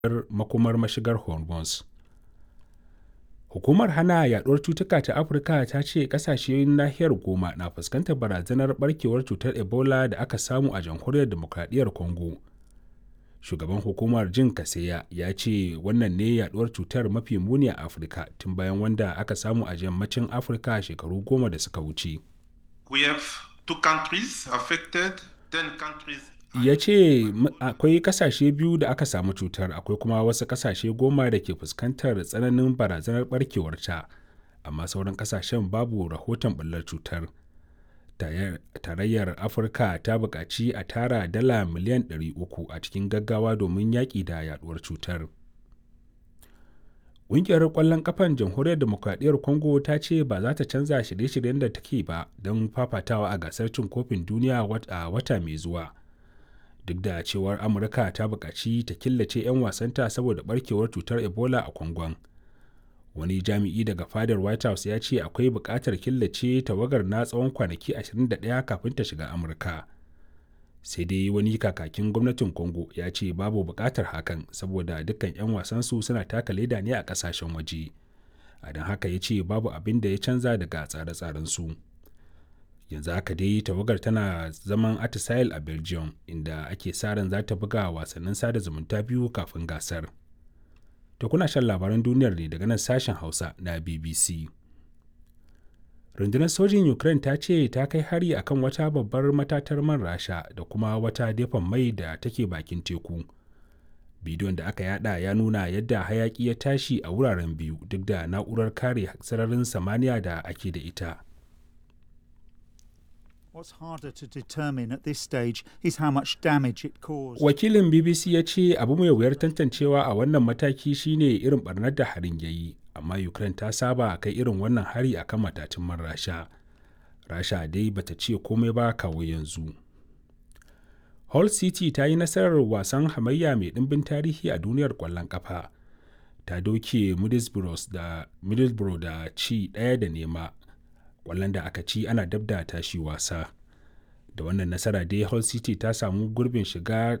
makomar mashigar hormuz hukumar hana yaduwar cutuka ta afirka ta ce kasashen nahiyar goma na fuskantar barazanar barkewar cutar ebola da aka samu a jamhuriyar demokradiyyar congo shugaban hukumar jin kaseya ya ce wannan ne yaduwar cutar mafi muni a afirka tun bayan wanda aka samu a yammacin afirka shekaru goma da suka wuce We have two countries affected, ten countries ya ce akwai kasashe biyu da aka samu cutar akwai kuma wasu kasashe goma da ke fuskantar tsananin barazanar barkewarta amma sauran kasashen babu rahoton ɓullar cutar tarayyar afirka ta buƙaci a tara dala miliyan 300 a cikin gaggawa domin yaƙi da yaduwar cutar ƙungiyar ƙwallon ƙafan jamhuriyar demokradiyyar congo ta ce ba za ta canza shirye-shiryen da take ba don fafatawa a gasar cin kofin duniya a wata mai zuwa duk da cewar amurka ta buƙaci ta killace 'yan wasanta saboda barkewar cutar ebola a kwangon wani jami'i daga fadar white house ya ce akwai buƙatar killace tawagar na tsawon kwanaki 21 kafin ta shiga amurka sai dai wani kakakin gwamnatin congo ya ce babu buƙatar hakan saboda dukkan 'yan wasansu suna taka leda ne a ƙasashen waje a don haka ya ce babu abin da ya canza daga tsare-tsarensu. su yanzu haka dai tawagar tana zaman atisail a belgium inda ake sa ran za ta buga wasannin sada zumunta biyu kafin gasar to kuna shan labaran duniyar ne daga nan sashen hausa na bbc rundunar sojin ukraine ta ce ta kai hari akan wata babbar matatar man rasha da kuma wata dafan mai da take bakin teku bidiyon da aka yada ya nuna yadda hayaki ya tashi a wuraren biyu duk da na'urar kare sararin samaniya da ake da ita What's harder to determine at this stage is how much damage it caused. Wakilin BBC ya ce abu mai wuyar tantancewa a wannan mataki shine irin barnar da harin ya yi, amma Ukraine ta saba kai irin wannan hari akan matatun man Rasha. Rasha dai bata ce komai ba kawo yanzu. Hull City ta yi nasarar wasan hamayya mai ɗimbin tarihi a duniyar ƙwallon ƙafa. Ta doke Middlesbrough da, Middlesbrough da ci ɗaya da nema kwallon da aka ci ana dab da tashi wasa da wannan nasara dai hull city ta samu gurbin shiga